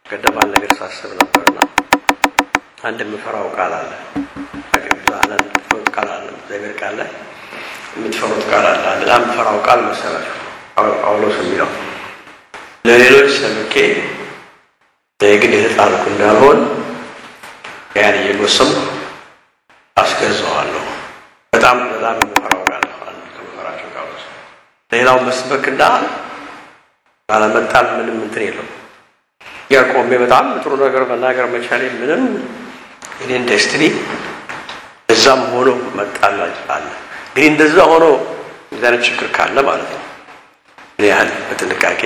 ቀደም አንድ ነገር ሳስብ ነበርና አንድ የምፈራው ቃል አለ። አንዳንድ የምትፈሩት ቃል አለ። እግዚአብሔር ቃል ላይ የምትፈሩት ቃል አለ። በጣም የምፈራው ቃል መሰላችሁ ጳውሎስ የሚለው ለሌሎች ሰብኬ ግን የተጣልኩ እንዳልሆን ያን እየጎሰምኩ አስገዛዋለሁ። በጣም በጣም የምፈራው ቃል አንዱ ከምፈራቸው ቃሎች ሌላው መስበክና ባለመጣል ምንም እንትን የለው ያ ቆሜ በጣም ጥሩ ነገር መናገር መቻሌ ምንም እኔን ደስትኒ እዛም ሆኖ መጣል አለ። እንግዲህ እንደዛ ሆኖ እንደዚህ አይነት ችግር ካለ ማለት ነው ምን ያህል በጥንቃቄ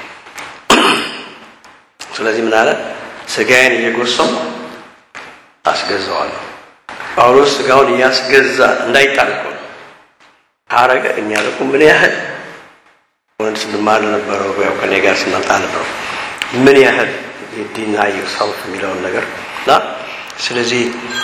ስለዚህ ምን አለ ስጋዬን እየጎሰምኩ አስገዛዋለሁ። ጳውሎስ ስጋውን እያስገዛ እንዳይጣል እኮ ነው አረገ። እኛ ደግሞ ምን ያህል ወንድ ስንማር ነበረው ያው ከኔ ጋር ስናጣ ነበረው ምን ያህል ዲናይ ሰልፍ የሚለውን ነገር እና ስለዚህ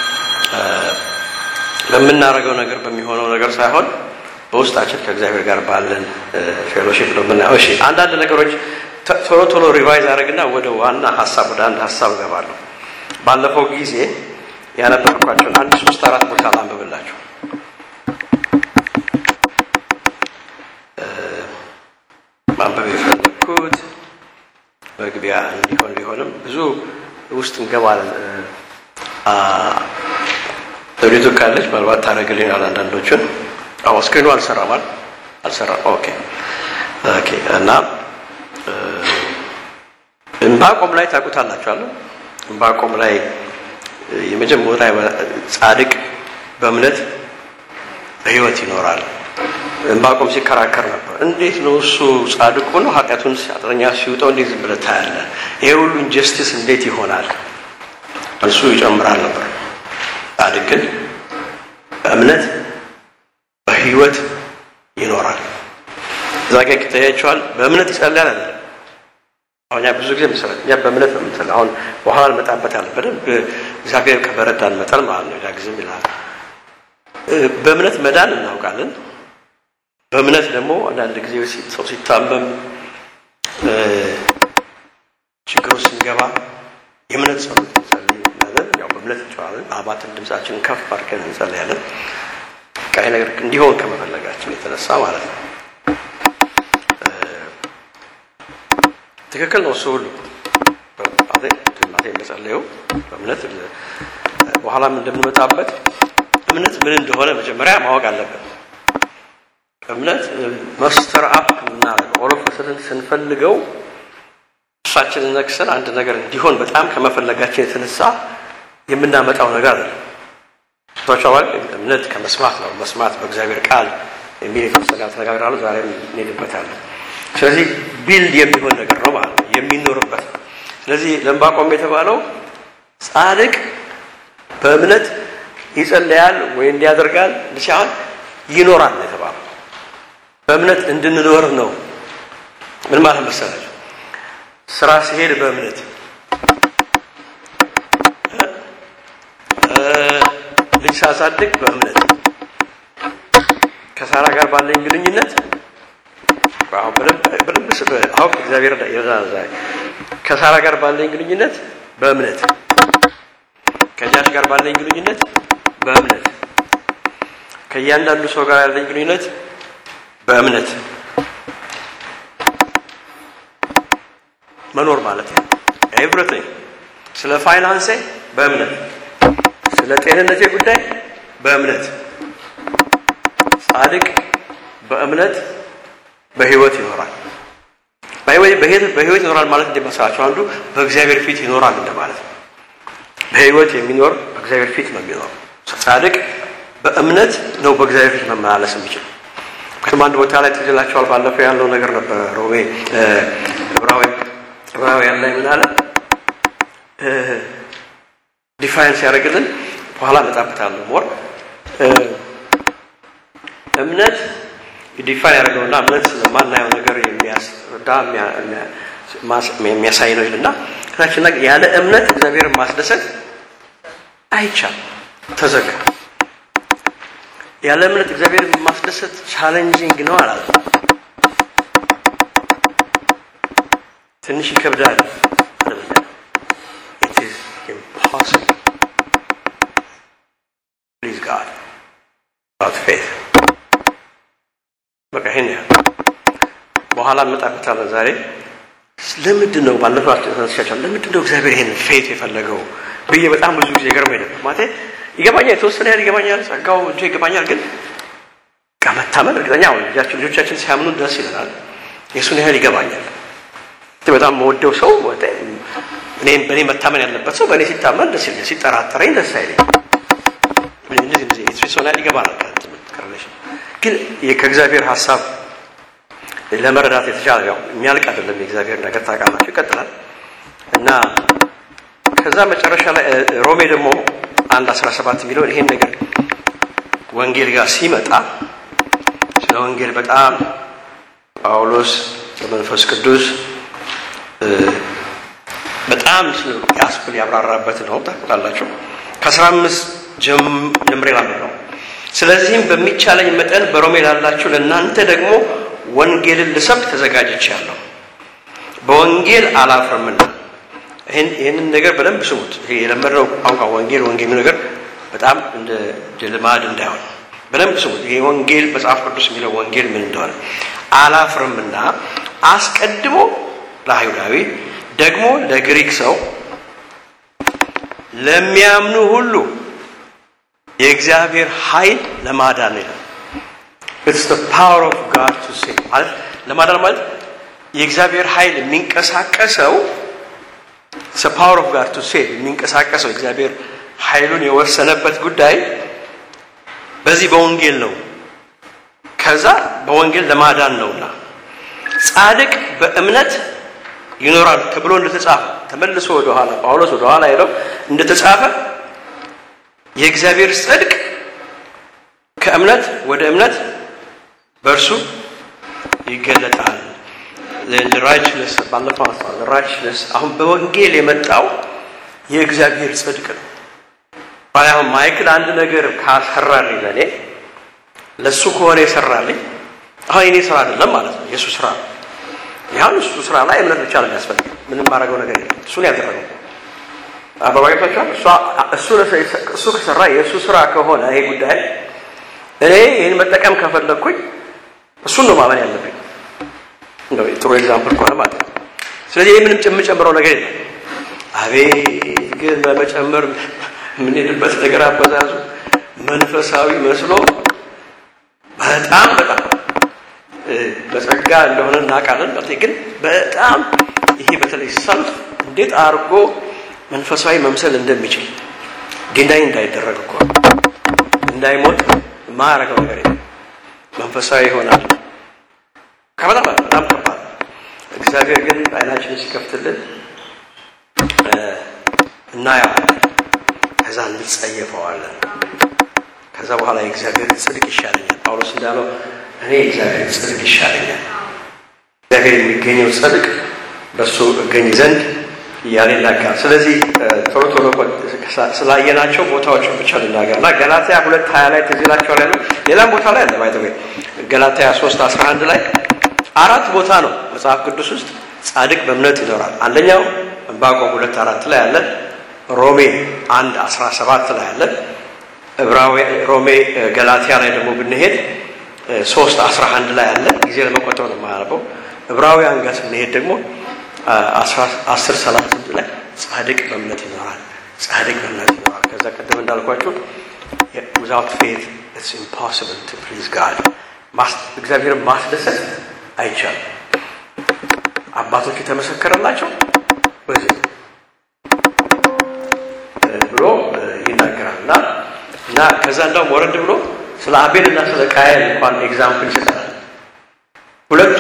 በምናደርገው ነገር በሚሆነው ነገር ሳይሆን በውስጣችን ከእግዚአብሔር ጋር ባለን ፌሎሺፕ ነው የምናየው። እሺ አንዳንድ ነገሮች ቶሎ ቶሎ ሪቫይዝ አድርግና ወደ ዋና ሀሳብ ወደ አንድ ሀሳብ እገባለሁ። ባለፈው ጊዜ ያነበብኳቸውን አንድ ሶስት አራት ቦታ ላንብብላችሁ። ማንበብ የፈለግኩት መግቢያ እንዲሆን ቢሆንም ብዙ ውስጥ እንገባለን። ዘውዲቱ ካለች ምናልባት ታደርግልኛል አንዳንዶቹን። አዎ ስክሪኑ አልሰራማል አልሰራም። ኦኬ ኦኬ። እና እምባቆም ላይ ታውቁታላችኋል። እምባቆም ላይ የመጀመሪያ ጻድቅ በእምነት በሕይወት ይኖራል። እምባቆም ሲከራከር ነበር። እንዴት ነው እሱ ጻድቅ ሆኖ ኃጢአቱን ኃጢአተኛ ሲውጠው እንዴት ዝም ብለህ ታያለህ? ይሄ ሁሉ ኢንጀስቲስ እንዴት ይሆናል? እሱ ይጨምራል ነበር። ጻድቅ ግን በእምነት በሕይወት ይኖራል። እዛ ጋ ይታያቸዋል። በእምነት ይጸልያል አይደለም። አሁን ብዙ ጊዜ መሰረት እኛ በእምነት ነው የምንጸልየው። አሁን በኋላ እንመጣበታለን በደንብ እግዚአብሔር ከበረዳን መጠን ማለት ነው። ያ ጊዜም ይላል በእምነት መዳን እናውቃለን። በእምነት ደግሞ አንዳንድ ጊዜ ሰው ሲታመም ችግሩ ስንገባ የእምነት ጸሎት እንጸልያለን። ያው በእምነት እንጨዋለን። አባትን ድምፃችንን ከፍ አድርገን እንጸልያለን። ቀይ ነገር እንዲሆን ከመፈለጋችን የተነሳ ማለት ነው። ትክክል ነው። እሱ ሁሉ እናቴ እንደጸለየው በእምነት በኋላም እንደምንመጣበት እምነት ምን እንደሆነ መጀመሪያ ማወቅ አለብን። እምነት መስተር አፕ የምናደርገው ኦሎፈስልን ስንፈልገው እሳችንን ነክሰን አንድ ነገር እንዲሆን በጣም ከመፈለጋችን የተነሳ የምናመጣው ነገር አለ። ቶቻዋል እምነት ከመስማት ነው። መስማት በእግዚአብሔር ቃል የሚል የተወሰነ ተነጋግራሉ። ዛሬም እንሄድበታለን። ስለዚህ ቢልድ የሚሆን ነገር ነው ማለት ነው፣ የሚኖርበት ነው። ስለዚህ ለዕንባቆም የተባለው ጻድቅ በእምነት ይጸለያል ወይ እንዲያደርጋል ሲሆን ይኖራል ነው የተባለው። በእምነት እንድንኖር ነው። ምን ማለት መሰላችሁ? ስራ ሲሄድ በእምነት ልጅ ሳሳድግ በእምነት ከሳራ ጋር ባለኝ ግንኙነት አሁን በደንብ አሁን እግዚአብሔር ይረዳናል። ከሳራ ጋር ባለኝ ግንኙነት በእምነት ከጃሽ ጋር ባለኝ ግንኙነት በእምነት ከእያንዳንዱ ሰው ጋር ያለኝ ግንኙነት በእምነት መኖር ማለት ነው። ኤቭሪቲንግ ስለ ፋይናንሴ በእምነት ስለ ጤንነቴ ጉዳይ በእምነት ጻድቅ በእምነት በህይወት ይኖራል። በህይወት ይኖራል ማለት እንደመሰላቸው አንዱ በእግዚአብሔር ፊት ይኖራል እንደማለት ነው። በህይወት የሚኖር በእግዚአብሔር ፊት ነው የሚኖር። ጻድቅ በእምነት ነው በእግዚአብሔር ፊት መመላለስ የሚችል። ምክንያቱም አንድ ቦታ ላይ ትዝ ይላችኋል፣ ባለፈው ያለው ነገር ነበረ። ሮሜ ዕብራውያን ላይ ምን አለ ዲፋይን ሲያደርግልን በኋላ እመጣበታለሁ ሞር እምነት ዲፋይን ያደርገውና እምነት ስለማናየው ነገር የሚያስረዳ የሚያሳይ ነው ይልና ከታችን ላይ ያለ እምነት እግዚአብሔርን ማስደሰት አይቻልም። ተዘጋ። ያለ እምነት እግዚአብሔርን ማስደሰት ቻሌንጂንግ ነው አላለ። ትንሽ ይከብዳል። ዊዛውት ፌት በቃ ይሄን ያህል በኋላ እንመጣበታለን። ዛሬ ለምንድን ነው ባለፈው ተነስቻቸዋል። ለምንድን ነው እግዚአብሔር ይሄን ፌት የፈለገው ብዬ በጣም ብዙ ጊዜ ገርሞኝ ነበር። ማለት ይገባኛል፣ የተወሰነ ያህል ይገባኛል፣ ጸጋው እንጂ ይገባኛል። ግን መታመን እርግጠኛ ልጆቻችን ልጆቻችን ሲያምኑ ደስ ይለናል። የእሱን ያህል ይገባኛል። በጣም መወደው ሰው እኔም በእኔ መታመን ያለበት ሰው በእኔ ሲታመን ደስ ይለኛል፣ ሲጠራጠረኝ ደስ አይለኝ። እንደዚህ እንደዚህ የተወሰነ ያህል ይገባናል። ግን ከእግዚአብሔር ሀሳብ ለመረዳት የተቻለ ያው የሚያልቅ አይደለም። የእግዚአብሔር ነገር ታውቃላችሁ፣ ይቀጥላል እና ከዛ መጨረሻ ላይ ሮሜ ደግሞ አንድ አስራ ሰባት የሚለውን ይሄን ነገር ወንጌል ጋር ሲመጣ ስለ ወንጌል በጣም ጳውሎስ በመንፈስ ቅዱስ በጣም ያስብል ያብራራበት ነው። ታውቃላችሁ ከአስራ አምስት ጀምሬ ላምድ ነው። ስለዚህም በሚቻለኝ መጠን በሮሜ ላላችሁ ለእናንተ ደግሞ ወንጌልን ልሰብክ ተዘጋጅቻለሁ። በወንጌል አላፍርምና። ይህንን ነገር በደንብ ስሙት። ይሄ የለመድነው ቋንቋ ወንጌል ወንጌል የሚለው ነገር በጣም እንደ ልማድ እንዳይሆን በደንብ ስሙት። ይሄ ወንጌል መጽሐፍ ቅዱስ የሚለው ወንጌል ምን እንደሆነ አላፍርምና አስቀድሞ ለአይሁዳዊ ደግሞ ለግሪክ ሰው ለሚያምኑ ሁሉ የእግዚአብሔር ኃይል ለማዳን ይላል። ኢትስ ዘ ፓወር ኦፍ ጋድ ቱ ሴቭ ማለት ለማዳን ማለት የእግዚአብሔር ኃይል የሚንቀሳቀሰው ዘ ፓወር ኦፍ ጋድ ቱ ሴቭ የሚንቀሳቀሰው እግዚአብሔር ኃይሉን የወሰነበት ጉዳይ በዚህ በወንጌል ነው። ከዛ በወንጌል ለማዳን ነውና ጻድቅ በእምነት ይኖራል ተብሎ እንደተጻፈ ተመልሶ ወደኋላ ጳውሎስ ወደኋላ ሄደው እንደተጻፈ የእግዚአብሔር ጽድቅ ከእምነት ወደ እምነት በእርሱ ይገለጣል። ራይችነስ ባለፈው አስባል ራይችነስ አሁን በወንጌል የመጣው የእግዚአብሔር ጽድቅ ነው። አሁን ማይክል አንድ ነገር ካሰራልኝ ለእኔ ለእሱ ከሆነ የሰራልኝ አሁን የኔ ስራ አይደለም ማለት ነው፣ የእሱ ስራ ነው። ይሁን እሱ ስራ ላይ እምነት ብቻ ነው የሚያስፈልግ። ምንም ማድረገው ነገር የለም። እሱን ያደረገው አበባይቷቸዋል። እሱ ከሰራ የእሱ ስራ ከሆነ ይሄ ጉዳይ እኔ ይህን መጠቀም ከፈለግኩኝ እሱን ነው ማመን ያለብኝ። እንደው ጥሩ ኤግዛምፕል ከሆነ ማለት ነው። ስለዚህ ይህ ምንም የምጨምረው ነገር የለም። አቤት ግን በመጨመር የምንሄድበት ነገር አበዛዙ መንፈሳዊ መስሎ በጣም በጣም በጸጋ እንደሆነ እናውቃለን። ግን በጣም ይሄ በተለይ ሰልፍ እንዴት አድርጎ መንፈሳዊ መምሰል እንደሚችል ዲናይ እንዳይደረግ እኮ እንዳይሞት የማያደርገው ነገር የለም። መንፈሳዊ ይሆናል። ከበጣም በጣም ከባድ እግዚአብሔር ግን አይናችንን ሲከፍትልን እናየዋለን። ከዛ እንጸየፈዋለን። ከዛ በኋላ የእግዚአብሔር ጽድቅ ይሻለኛል። ጳውሎስ እንዳለው እኔ የእግዚአብሔር ጽድቅ ይሻለኛል። እግዚአብሔር የሚገኘው ጽድቅ በእሱ እገኝ ዘንድ እያለ ይናገራል። ስለዚህ ቶሎ ቶሎ ስላየናቸው ቦታዎችን ብቻ ልናገር እና ገላትያ ሁለት ሀያ ላይ ትዝ ይላቸዋል ያለው ሌላም ቦታ ላይ አለ ባይተ ገላትያ ሶስት አስራ አንድ ላይ አራት ቦታ ነው መጽሐፍ ቅዱስ ውስጥ ጻድቅ በእምነት ይኖራል። አንደኛው ዕንባቆም ሁለት አራት ላይ አለ። ሮሜ አንድ አስራ ሰባት ላይ አለ። ዕብራዊ ሮሜ ገላትያ ላይ ደግሞ ብንሄድ ሶስት አስራ አንድ ላይ አለ። ጊዜ ለመቆጠብ ነው የማያነበው። ዕብራውያን ጋር ስንሄድ ደግሞ አስር ሰላሳ ስምንት ላይ ጻድቅ በእምነት ይኖራል። ጻድቅ በእምነት ይኖራል። ከዛ ቀደም እንዳልኳችሁ ዊዛውት ፌት ኢትስ ኢምፖሲብል ቱ ፕሊዝ ጋድ እግዚአብሔርን ማስደሰት አይቻልም። አባቶች የተመሰከረላቸው በዚህ ብሎ ይናገራል እና እና ከዛ እንዳውም ወረድ ብሎ ስለ አቤል እና ስለ ቃየል እንኳን ኤግዛምፕል ይሰጠናል። ሁለቱ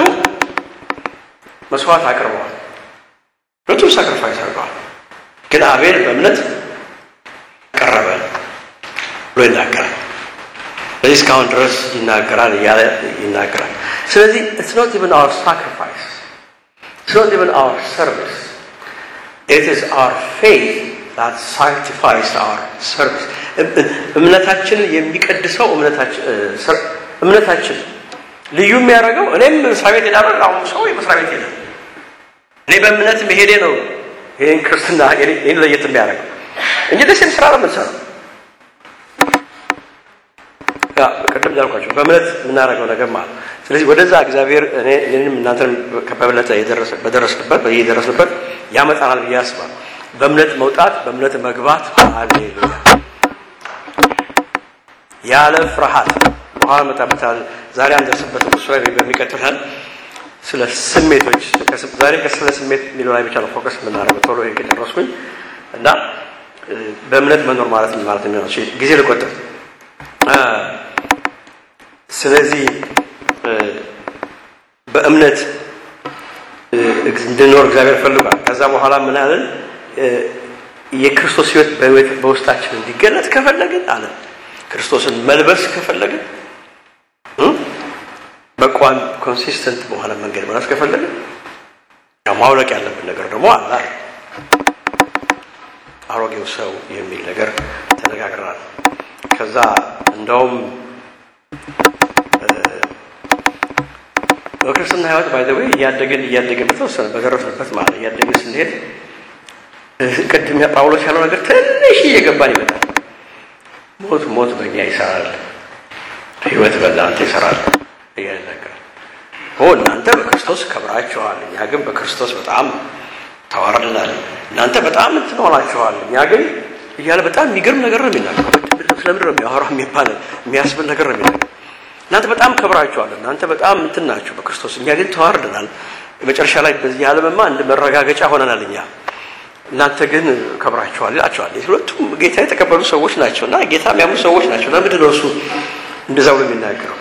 መስዋዕት አቅርበዋል። ሁለቱም ሳክሪፋይስ አድርገዋል። ግን አቤል በእምነት ቀረበ ብሎ ይናገራል። ስለዚህ እስካሁን ድረስ ይናገራል እያለ ይናገራል። ስለዚህ ኢትስ ኖት ኢቨን አወር ሳክሪፋይስ ኢትስ ኖት ኢቨን አወር ሰርቪስ ኢት ኢዝ አወር ፌት that sanctifies our service እምነታችንን የሚቀድሰው እምነታችን ልዩ የሚያደርገው እኔም መስሪያ ቤት ሄዳለሁ አሁን ሰው የመስሪያ ቤት ሄደ እኔ በእምነት መሄዴ ነው ይህን ክርስትና ይህን ለየት የሚያደርገው እንጂ ደስ ስራ ነው የምንሰራው ቅድም እንዳልኳቸው በእምነት የምናደርገው ነገር ማለት ስለዚህ ወደዛ እግዚአብሔር እኔ እኔንም እናንተንም በእምነት በደረስንበት በየደረስንበት ያመጣናል ብዬ አስባለሁ። በእምነት መውጣት፣ በእምነት መግባት። ሃሌሉያ! ያለ ፍርሃት በኋላ መጣበታል። ዛሬ አንደርስበት እሱ ላይ በሚቀጥለን ስለ ስሜቶች ዛሬ ስለ ስሜት የሚለው ላይ ብቻ ነው ፎከስ የምናደርገው። ቶሎ ከጨረስኩኝ እና በእምነት መኖር ማለት ምን ማለት ነው? ጊዜ ልቆጥር። ስለዚህ በእምነት እንድንኖር እግዚአብሔር ፈልጓል። ከዛ በኋላ ምን አለን? የክርስቶስ ሕይወት በውስጣችን እንዲገለጥ ከፈለግን አለ ክርስቶስን መልበስ ከፈለግን በቋም ኮንሲስተንት በሆነ መንገድ መራስ ከፈለግን ያው ማውለቅ ያለብን ነገር ደግሞ አለ። አሮጌው ሰው የሚል ነገር ተነጋግረናል። ከዛ እንደውም በክርስትና ህይወት ባይዘዌ እያደግን እያደግን በተወሰነ በደረስንበት ማለት እያደግን ስንሄድ ቅድም ጳውሎስ ያለው ነገር ትንሽ እየገባን ይመጣል። ሞት ሞት በእኛ ይሰራል፣ ህይወት በእናንተ ይሰራል እያለ ነገር ኦ እናንተ በክርስቶስ ከብራችኋል፣ እኛ ግን በክርስቶስ በጣም ተዋርደናል። እናንተ በጣም እንትን ሆናችኋል፣ እኛ ግን እያለ በጣም የሚገርም ነገር ነው የሚናገረው። ስለምንድን ነው የሚያወራው የሚባል የሚያስብል ነገር ነው የሚናገረው። እናንተ በጣም ከብራችኋል፣ እናንተ በጣም እንትን ናችሁ በክርስቶስ፣ እኛ ግን ተዋርደናል። መጨረሻ ላይ በዚህ ዓለምማ እንደ መረጋገጫ ሆነናል እኛ እናንተ ግን ከብራችኋል ይላቸዋል። ሁለቱም ጌታ የተቀበሉ ሰዎች ናቸው እና ጌታ የሚያምኑ ሰዎች ናቸው። ለምንድን ነው እሱ እንደዛ ብሎ የሚናገረው?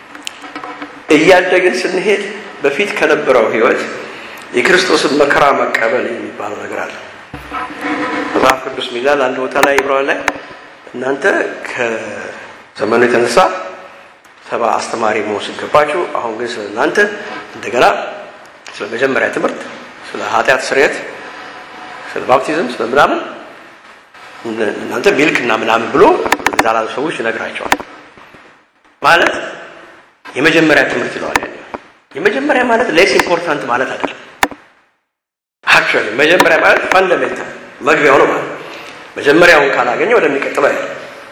እያደግን ስንሄድ በፊት ከነበረው ህይወት የክርስቶስን መከራ መቀበል የሚባለው ነገር አለ። መጽሐፍ ቅዱስ ሚላል አንድ ቦታ ላይ ዕብራውያን ላይ እናንተ ከዘመኑ የተነሳ ሰባ አስተማሪ መሆን ሲገባችሁ፣ አሁን ግን ስለ እናንተ እንደገና ስለ መጀመሪያ ትምህርት፣ ስለ ኃጢአት ስርየት ስለ ባፕቲዝም ስለ ምናምን እናንተ ሚልክ እና ምናምን ብሎ እዛ ላሉ ሰዎች ይነግራቸዋል። ማለት የመጀመሪያ ትምህርት ይለዋል። ያ የመጀመሪያ ማለት ሌስ ኢምፖርታንት ማለት አይደለም። አክቹዋሊ መጀመሪያ ማለት ፋንዳሜንታል መግቢያው ነው ማለት መጀመሪያውን ካላገኘ ወደሚቀጥለው አይደለም።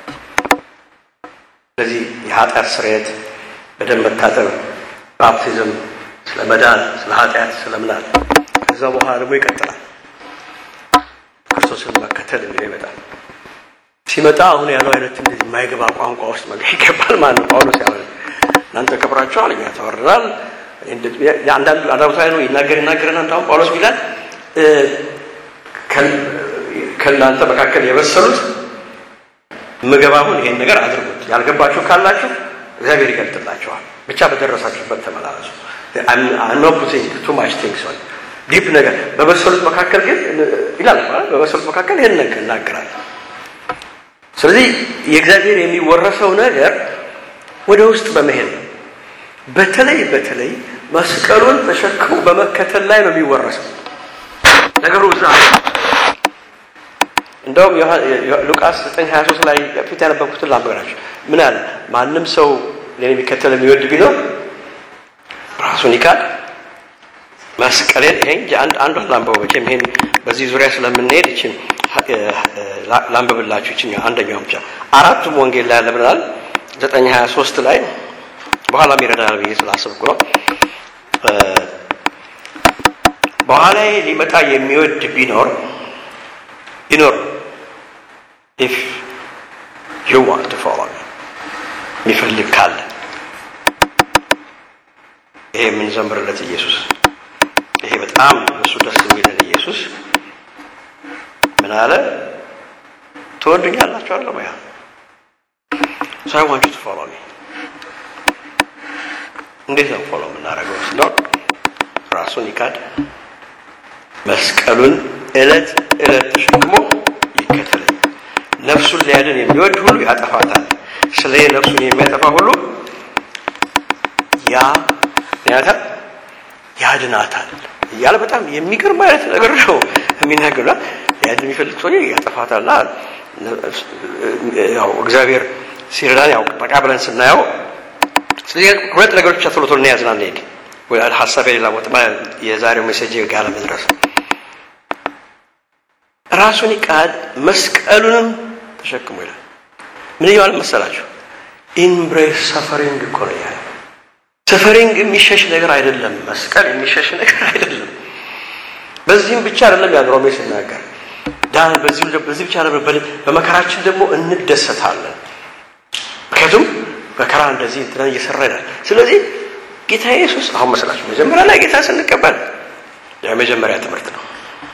ስለዚህ የኃጢአት ስርየት፣ በደም መታጠብ፣ ባፕቲዝም፣ ስለ መዳን፣ ስለ ኃጢአት፣ ስለ ምናል ከዛ በኋላ ደግሞ ይቀጥላል። ክርስቶስን መከተል የሚለው ይመጣል። ሲመጣ አሁን ያለው አይነት እንደዚህ የማይገባ ቋንቋ ውስጥ መግባት ይገባል ማለት ነው። ጳውሎስ ያው እናንተ ከብራችኋል፣ እኛ ተወርደናል። አንዳንዱ አዳምታ ነው ይናገር ይናገርና እንዳሁን ጳውሎስ ቢላል ከእናንተ መካከል የበሰሉት ምገብ አሁን ይሄን ነገር አድርጉት፣ ያልገባችሁ ካላችሁ እግዚአብሔር ይገልጥላችኋል። ብቻ በደረሳችሁበት ተመላለሱ። ኖ ፑቲንግ ቱ ማች ቲንግስ ኦን ዲፕ ነገር በበሰሉት መካከል ግን ይላል በበሰሉት መካከል ይህን ነገር እናገራል። ስለዚህ የእግዚአብሔር የሚወረሰው ነገር ወደ ውስጥ በመሄድ ነው። በተለይ በተለይ መስቀሉን ተሸክሞ በመከተል ላይ ነው የሚወረሰው ነገሩ እዛ እንደውም ሉቃስ 923 ላይ ፊት ያነበብኩትን ላንብበላችሁ። ምን አለ? ማንም ሰው እኔን የሚከተል የሚወድ ቢኖር ራሱን ይካድ መስቀሌን ይሄ አንድ አንዷን ላንበው መቼም ይሄን በዚህ ዙሪያ ስለምንሄድ ይችን ላንብብላችሁ ይችን አንደኛው ብቻ አራቱም ወንጌል ላይ ያለ ብለናል። ዘጠኝ ሀያ ሶስት ላይ በኋላም ይረዳናል ብዬ ስላሰብኩ ነው። በኋላ ሊመጣ የሚወድ ቢኖር ቢኖር ኢፍ ዩ ዋንት ቱ ፎሎ የሚፈልግ ካለ ይሄ የምንዘምርለት ኢየሱስ ይሄ በጣም እሱ ደስ የሚለን ኢየሱስ ምን አለ? ትወዱኛላችሁ አለ ያ ሶ አይ ዋንት ዩ ቱ ፎሎ ሚ። እንዴት ነው ፎሎ የምናደርገው? ስለሆን ራሱን ይካድ መስቀሉን እለት እለት ተሸክሞ ይከተለኝ። ነፍሱን ሊያድን የሚወድ ሁሉ ያጠፋታል፣ ስለ ነፍሱን የሚያጠፋ ሁሉ ያ ያታል ያድናታል እያለ በጣም የሚገርም አይነት ነገር ነው የሚናገሩ። ሊያድን የሚፈልግ ሰው ያጠፋታል። ያው እግዚአብሔር ሲረዳን ያው ጠቃ ብለን ስናየው ስለዚህ ሁለት ነገሮች ብቻ ቶሎ ቶሎ እንያዝና እንሄድ ሀሳብ የሌላ ቦታ የዛሬው ሜሴጅ ጋር ለመድረስ ራሱን ይቃድ መስቀሉንም ተሸክሞ ይላል። ምን እያለ መሰላችሁ? ኢምብሬስ ሰፈሪንግ እኮ ነው ያለ። ሰፈሪንግ የሚሸሽ ነገር አይደለም። መስቀል የሚሸሽ ነገር አይደለም። በዚህም ብቻ አይደለም ያን ሮሜ ሲናገር ዳን በዚህ በዚህ ብቻ አይደለም፣ በመከራችን ደግሞ እንደሰታለን። ምክንያቱም መከራ እንደዚህ እንትና እየሰራ ይላል። ስለዚህ ጌታ ኢየሱስ አሁን መስላችሁ መጀመሪያ ላይ ጌታ ስንቀበል የመጀመሪያ ትምህርት ነው።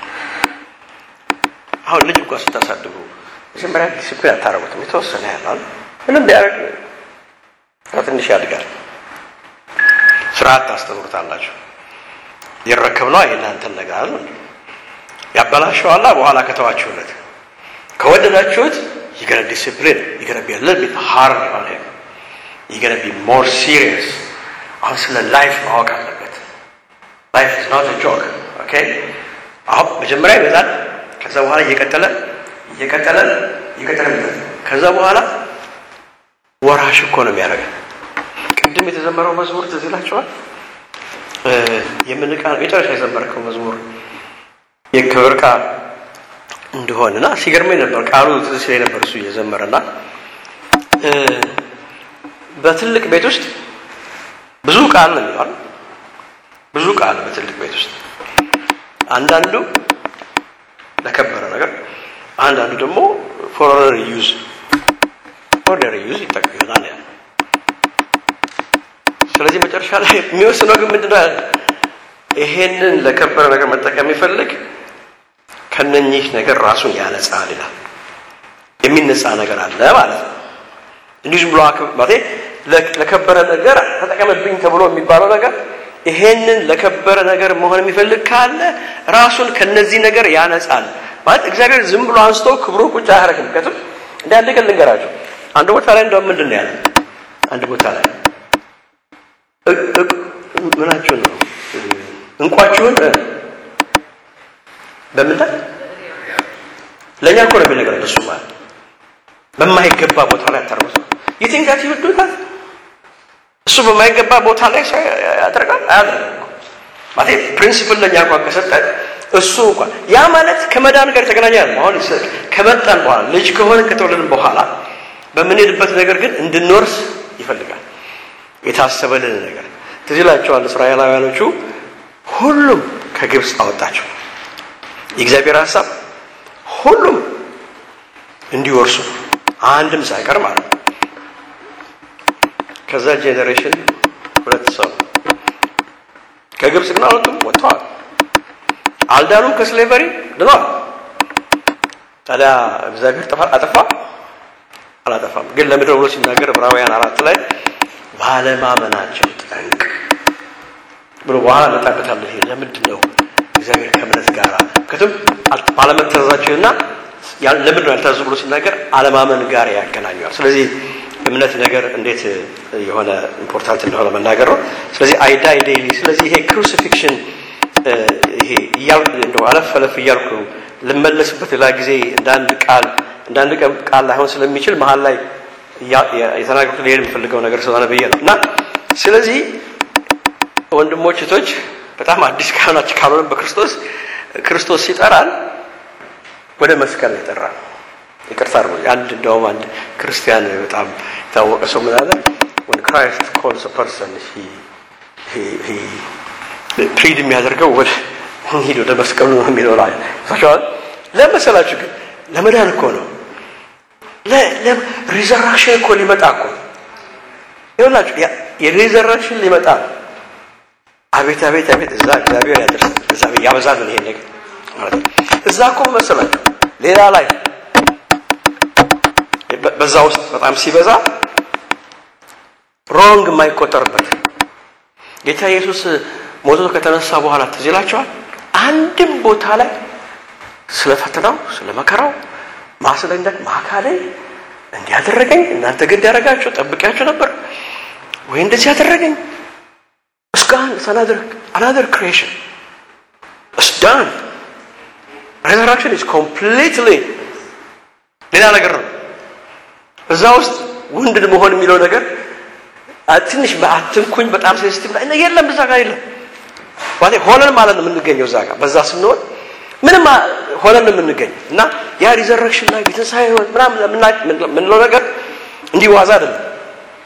አሁን ልጅ እንኳን ስታሳድጉ መጀመሪያ ዲስፕሊን አታረጉትም። የተወሰነ ያህል ምንም ቢያደርግ ትንሽ ያድጋል። ስርዓት ታስተምሩታላችሁ። ይረከብ ነው የእናንተን ነገር አለ ያበላሸዋላ በኋላ ከተዋችሁለት ከወደዳችሁት ይገረ ዲስፕሊን ይገረ ቢ ሊትል ቢት ሃርድ ኦን ሂም ይገረ ቢ ሞር ሲሪየስ አሁን ስለ ላይፍ ማወቅ አለበት። ላይፍ ኢዝ ኖት ጆክ ኦኬ። አሁን መጀመሪያ ይበዛል። ከዛ በኋላ እየቀጠለ እየቀጠለ እየቀጠለ ከዛ በኋላ ወራሽ እኮ ነው የሚያደርገን። ቅድም የተዘመረው መዝሙር ትዝ ይላችኋል። የምንቃ መጨረሻ የዘመርከው መዝሙር የክብር ዕቃ እንደሆንና ሲገርመኝ ነበር ቃሉ ትዝ ሲለኝ ነበር እሱ እየዘመረና በትልቅ ቤት ውስጥ ብዙ ቃል ነው የሚባል ብዙ ቃል በትልቅ ቤት ውስጥ አንዳንዱ ለከበረ ነገር፣ አንዳንዱ ደግሞ ፎር ዩዝ ኦርዲነሪ ዩዝ ይጠቅም ይሆናል ያለ። ስለዚህ መጨረሻ ላይ የሚወስነው ግን ምንድነው ያለ ይሄንን ለከበረ ነገር መጠቀም የሚፈልግ ከነኚህ ነገር ራሱን ያነጻል ይላል። የሚነጻ ነገር አለ ማለት ነው። እንዲህ ዝም ብሎ ማለት ለከበረ ነገር ተጠቀምብኝ ተብሎ የሚባለው ነገር ይሄንን ለከበረ ነገር መሆን የሚፈልግ ካለ ራሱን ከነዚህ ነገር ያነጻል ማለት እግዚአብሔር ዝም ብሎ አንስቶ ክብሩ ቁጭ አያደርግም። ምክንያቱም እንደ አንድ ቀን ልንገራቸው አንድ ቦታ ላይ እንደውም ምንድን ነው ያለ አንድ ቦታ ላይ ምናችሁን ነው እንቋችሁን በምን ላይ ለእኛ እኮ ነው የሚነግረን እሱ ማለት በማይገባ ቦታ ላይ አታርጉት ነው የትንጋት ይወዱታል እሱ በማይገባ ቦታ ላይ ያደርጋል አያደርግም ማለት ፕሪንሲፕል ለእኛ እንኳን ከሰጠ እሱ እንኳን ያ ማለት ከመዳን ጋር የተገናኘ ነው አሁን ከመጣን በኋላ ልጅ ከሆነ ከተወለድን በኋላ በምንሄድበት ነገር ግን እንድንወርስ ይፈልጋል የታሰበልን ነገር ትዝ ይላቸዋል እስራኤላውያኖቹ ሁሉም ከግብፅ አወጣቸው የእግዚአብሔር ሀሳብ ሁሉም እንዲወርሱ አንድም ሳይቀር ማለት ነው ከዛ ጄኔሬሽን ሁለት ሰው ከግብፅ ግን አልወጡም ወጥተዋል አልዳኑም ከስሌቨሪ ድነዋል ታዲያ እግዚአብሔር አጠፋ አላጠፋም ግን ለምድር ብሎ ሲናገር ዕብራውያን አራት ላይ ባለማመናቸው ጠንቅ ብሎ በኋላ መጣበታለሁ ይሄ ለምንድን ነው እግዚአብሔር ከእምነት ጋር ምክንያቱም ባለመታዘዛቸውና ለምንድን ነው ያልታዘዙ ብሎ ሲናገር አለማመን ጋር ያገናኘዋል ስለዚህ እምነት ነገር እንዴት የሆነ ኢምፖርታንት እንደሆነ መናገር ነው ስለዚህ አይዳይ ዴይሊ ስለዚህ ይሄ ክሩሲፊክሽን ይሄ እንደው አለፍ አለፍ እያልኩ ልመለስበት ሌላ ጊዜ እንዳንድ ቃል እንዳንድ ቃል ላይሆን ስለሚችል መሀል ላይ የተናገሩት ሊሄድ የሚፈልገው ነገር ስለሆነ ብዬ ነው እና ስለዚህ ወንድሞች እህቶች በጣም አዲስ ካህናች ካልሆነ በክርስቶስ ክርስቶስ ሲጠራን ወደ መስቀል ነው የጠራን ይቅርታ አድርጉ አንድ እንደውም አንድ ክርስቲያን በጣም የታወቀ ሰው ምን አለ when Christ calls a person he he he ፕሪድ የሚያደርገው ወደ ሂድ ወደ መስቀሉ ነው የሚለው ላይ ሳቸዋል ለመሰላችሁ ግን ለመዳን እኮ ነው ሪዘራክሽን እኮ ሊመጣ እኮ ይኸውላችሁ የሪዘራክሽን ሊመጣ ነው አቤት አቤት አቤት እዛ እግዚአብሔር ያደርስ እዛ ያበዛል ይሄን ነገር እዛ እኮ መሰላችሁ ሌላ ላይ በዛ ውስጥ በጣም ሲበዛ ሮንግ የማይቆጠርበት ጌታ ኢየሱስ ሞቶ ከተነሳ በኋላ ትዝ ይላቸዋል አንድም ቦታ ላይ ስለ ፈተናው ስለ መከራው ማስለንደቅ ማካሌ እንዲያደረገኝ እናንተ ግን እንዲያደረጋችሁ ጠብቂያችሁ ነበር ወይ እንደዚህ ያደረገኝ እስካሁን አናደር ክሬሽን It's done. Resurrection is completely ሌላ ነገር ነው። እዛ ውስጥ ውንድድ መሆን የሚለው ነገር ትንሽ በአትንኩኝ በጣም ሴንሲቲቭ ላይ የለም፣ እዛ ጋር የለም። ማለት ሆነን ማለት ነው የምንገኘው እዛ ጋር በዛ ስንሆን ምንም ሆነን ነው የምንገኘው እና ያ ሪዘረክሽን ላይ የትንሣኤ ህይወት ምናምን የምንለው ነገር እንዲህ ዋዛ አይደለም።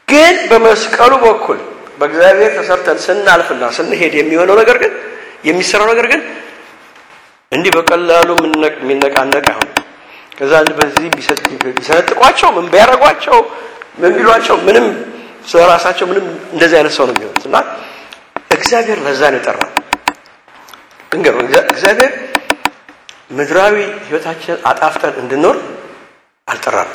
ግን በመስቀሉ በኩል በእግዚአብሔር ተሰርተን ስናልፍና ስንሄድ የሚሆነው ነገር ግን የሚሰራው ነገር ግን እንዲህ በቀላሉ የሚነቃነቅ አይሆን። ከዛ በዚህ ቢሰነጥቋቸው ምን ቢያደርጓቸው ምን ቢሏቸው ምንም ስለ ራሳቸው ምንም እንደዚህ አይነት ሰው ነው የሚሆኑት እና እግዚአብሔር ለዛ ነው የጠራ እንገሩ እግዚአብሔር ምድራዊ ህይወታችንን አጣፍተን እንድንኖር አልጠራም።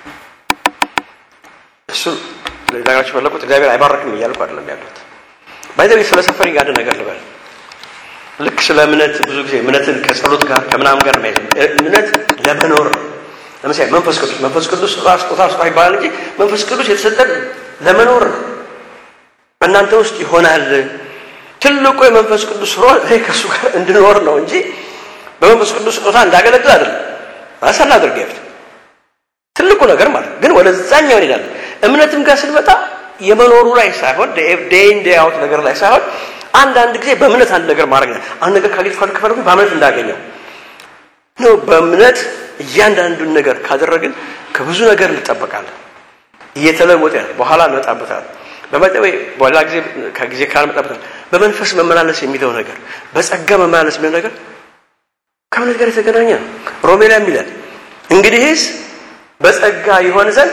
እሱ ለዛጋችሁ ፈለቁት እግዚአብሔር አይባረክም እያልኩ አይደለም ያሉት ባይዘቤ ስለ ሰፈሪንግ አንድ ነገር ልበል። ልክ ስለ እምነት ብዙ ጊዜ እምነትን ከጸሎት ጋር ከምናምን ጋር ነው እምነት ለመኖር ነው። ለምሳሌ መንፈስ ቅዱስ መንፈስ ቅዱስ ራስ ስጦታ ስጦታ ይባላል እንጂ መንፈስ ቅዱስ የተሰጠን ለመኖር ነው። በእናንተ ውስጥ ይሆናል። ትልቁ የመንፈስ ቅዱስ ሮ እኔ ከእሱ ጋር እንድኖር ነው እንጂ በመንፈስ ቅዱስ ስጦታ እንዳገለግል አይደለም። ራሳን አድርገ ትልቁ ነገር ማለት ግን ወደዛኛው እንሄዳለን። እምነትም ጋር ስንመጣ የመኖሩ ላይ ሳይሆን ዴይን ዴይ አውት ነገር ላይ ሳይሆን አንዳንድ ጊዜ በእምነት አንድ ነገር ማድረግ ነው። አንድ ነገር ካጌት ከፈለኩ በእምነት እንዳገኘው ነው። በእምነት እያንዳንዱን ነገር ካደረግን ከብዙ ነገር እንጠበቃለን። እየተለወጠ በኋላ እንመጣበታለን። በመጠበ በኋላ ጊዜ ከጊዜ ካልመጣበታል በመንፈስ መመላለስ የሚለው ነገር በጸጋ መመላለስ የሚለው ነገር ከእምነት ጋር የተገናኘ ነው። ሮሜ ላይ የሚለን እንግዲህስ በጸጋ ይሆን ዘንድ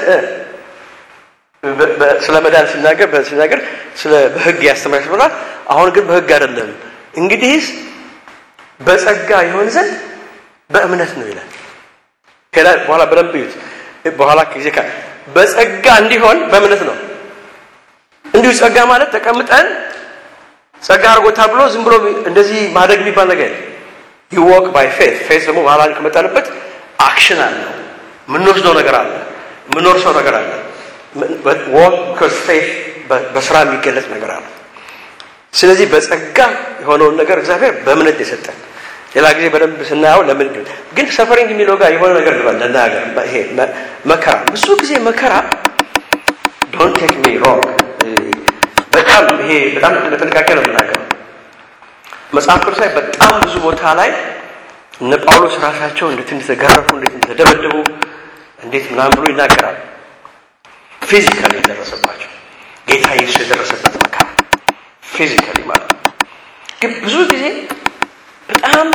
ስለ መዳን ሲናገር ሲናገር ስለ በህግ ያስተምራል ብሏል። አሁን ግን በህግ አይደለም። እንግዲህስ በጸጋ ይሆን ዘንድ በእምነት ነው ይላል። ሄዳ በኋላ በደንብ እዩት። በኋላ ጊዜ ካ በጸጋ እንዲሆን በእምነት ነው። እንዲሁ ጸጋ ማለት ተቀምጠን ጸጋ አድርጎታ ብሎ ዝም ብሎ እንደዚህ ማደግ የሚባል ነገር ይወቅ ባይ ፌት ፌት ደግሞ በኋላ ከመጣንበት አክሽን አለው። የምንወስደው ነገር አለ። የምንወርሰው ነገር አለ። ወክ ፌት በስራ የሚገለጽ ነገር አለ። ስለዚህ በጸጋ የሆነውን ነገር እግዚአብሔር በእምነት የሰጠን ሌላ ጊዜ በደንብ ስናየው ለምን ግን ሰፈሪንግ የሚለው ጋር የሆነ ነገር ልበል ለናገር ይሄ መከራ ብዙ ጊዜ መከራ ዶንት ቴክ ሚ ሮንግ በጣም ይሄ በጣም በጥንቃቄ ነው የምናገረው መጽሐፍ ቅዱስ ላይ በጣም ብዙ ቦታ ላይ እነ ጳውሎስ ራሳቸው እንዴት እንደተገረፉ እንዴት እንደተደበደቡ እንዴት ምናምን ብሎ ይናገራል ፊዚካሊ የደረሰባቸው ጌታ ኢየሱስ የደረሰበት መከራ ፊዚካሊ ማለት ነው ግን ብዙ ጊዜ በጣም